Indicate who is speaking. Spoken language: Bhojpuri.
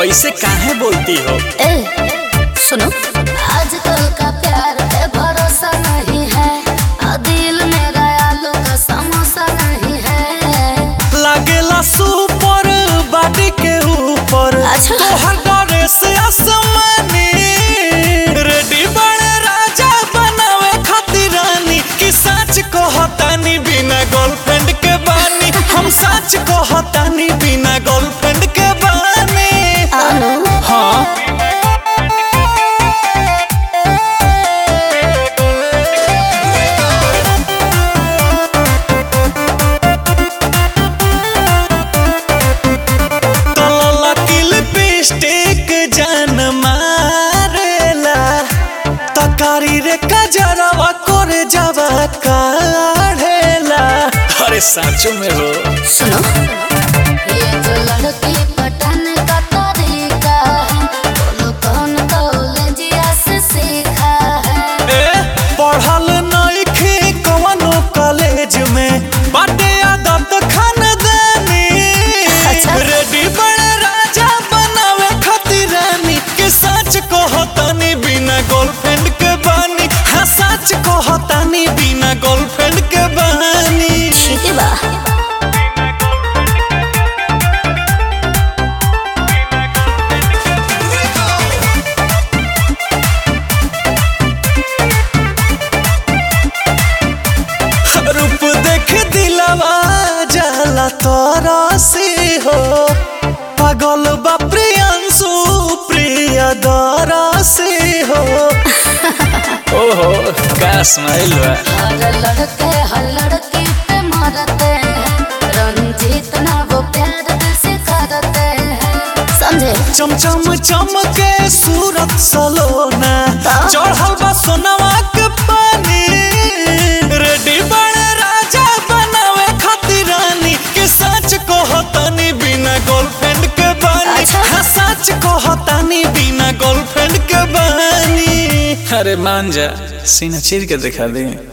Speaker 1: ऐसे काहे बोलती हो
Speaker 2: ए सुनो आजकल का प्यार पे भरोसा नहीं है और दिल मेरा आलू का समोसा नहीं है
Speaker 1: लागेला सुपर बाडी के ऊपर
Speaker 2: अच्छा।
Speaker 1: तोहर डरे से आसमानी रेडी बड़े राजा बनावे खातिर रानी कि सच कहतानी बिना गर्लफ्रेंड के बानी हम सच कहतानी बिना गर्लफ्रेंड के बानी
Speaker 2: अनु
Speaker 1: हाँ तलला की लिपस्टिक जान मारेला तकारी रे कजरवा करे जावा काढ़ेला अरे साचो में हो
Speaker 2: सुनो ये जो लड़की पटाने का तरीका है बोलो कौन कॉलेजिया से सीखा है
Speaker 1: ए पढ़ल नइखे कवनो कॉलेज में बाटे आदत खानदानी
Speaker 2: अच्छा।
Speaker 1: रेडी बड़े राजा बनावे खातिर रानी के सच कहतानी बिना गर्लफ्रेंड के बानी हाँ सच कहतानी बिना गर्लफ्रेंड के बानी
Speaker 2: ठीक है बा
Speaker 1: रूप देख दिलवा जाला तोरा से हो पागल बा प्रियंसु प्रिय दरा से हो ओहो का स्माइल बा
Speaker 2: हर लड़के हर लड़की पे मरते हैं रंजीत ना वो प्यार दिल से करते हैं समझे
Speaker 1: चमचम चमके सूरत सलोना
Speaker 2: ता?
Speaker 1: चढ़ल बा सोनवा के पानी रेडी बड़े राजा बनावे खातिर रानी के सच कहतानी बिना गर्लफ्रेंड के बानी
Speaker 2: अच्छा।
Speaker 1: हाँ सच कहतानी बिना गर्लफ्रेंड के बानी अरे मान जा सीना चीर के दिखा दे